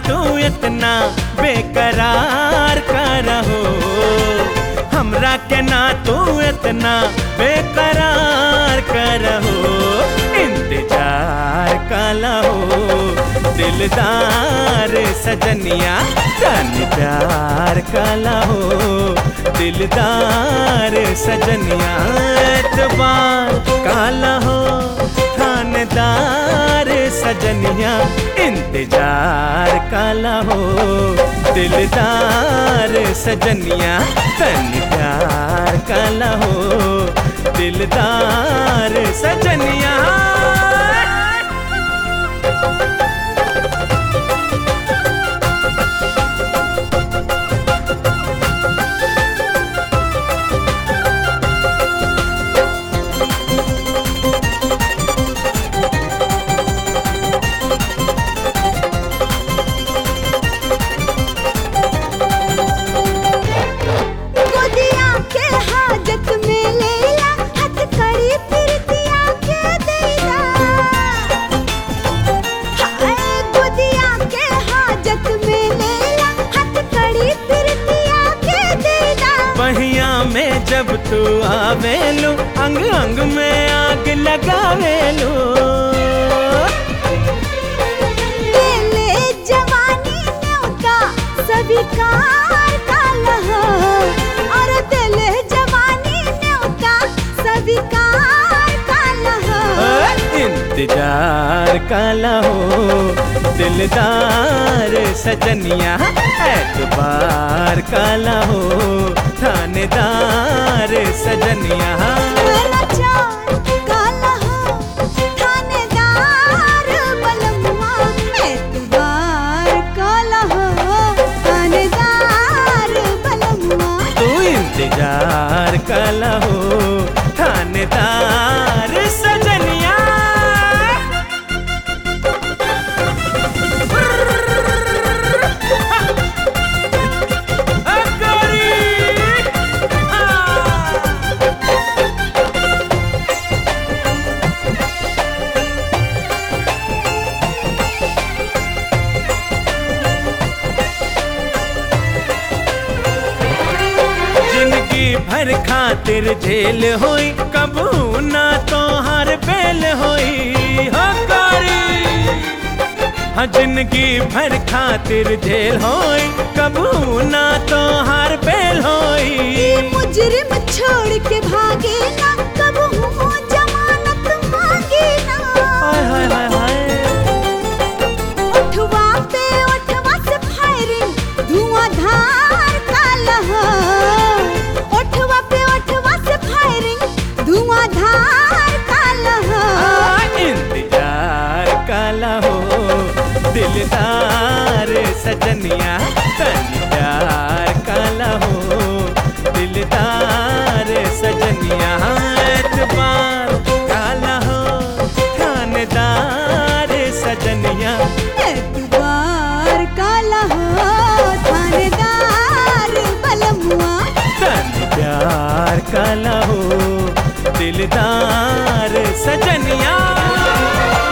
तू इतना बेकरार का रहो हमरा के ना तू इतना बेकरार का रहो इंतजार का लहो दिलदार सजनिया तन प्यार का लहो दिलदार सजनिया एतबार का लहो थानेदार सजनिया इंतजार का लहो दिलदार सजनिया तन प्यार का लहो दिलदार सजनिया गोदिया के हाजत में लेला हथ कड़ी फिरतिया के देला हाय गोदिया के हाजत में लेला हथ कड़ी फिरतिया के देला पहिया में जब तू आवेलू अंग अंग में आग लगावेलू ले जवानी न्योता सभी कार का लहो और दिल जवानी न्योता सभी कार का लहो इंतजार का लहो दिलदार सजनिया एतबार का लहो थानेदार सजनिया नचार काला हो थानेदार बलमुआ एतबार काला हो थानेदार बलमुआ तू इंतजार का लहो थानेदार सजनिया जिंदगी भर खातिर झेल होई कबू ना तो हर बेल होई हो कारी हाँ जिंदगी भर खातिर झेल होई कबू ना तो हर बेल होई ये मुजरिम छोड़ के भागे ना कब हूँ जमानत मांगे ना हाय हाय हाय हाय उठवा पे उठवा से फायरिंग धुआंधार काला हो उठवा पे उठवा से फायरिंग धुआंधार काला हो आ, इंतजार काला हो दिलदार सजनिया तन प्यार काला हो दिलदार सजनिया एतबार काला हो थानेदार सजनिया एतबार काला हो थानेदार बलमुआ तन प्यार काला हो दिलदार सजनिया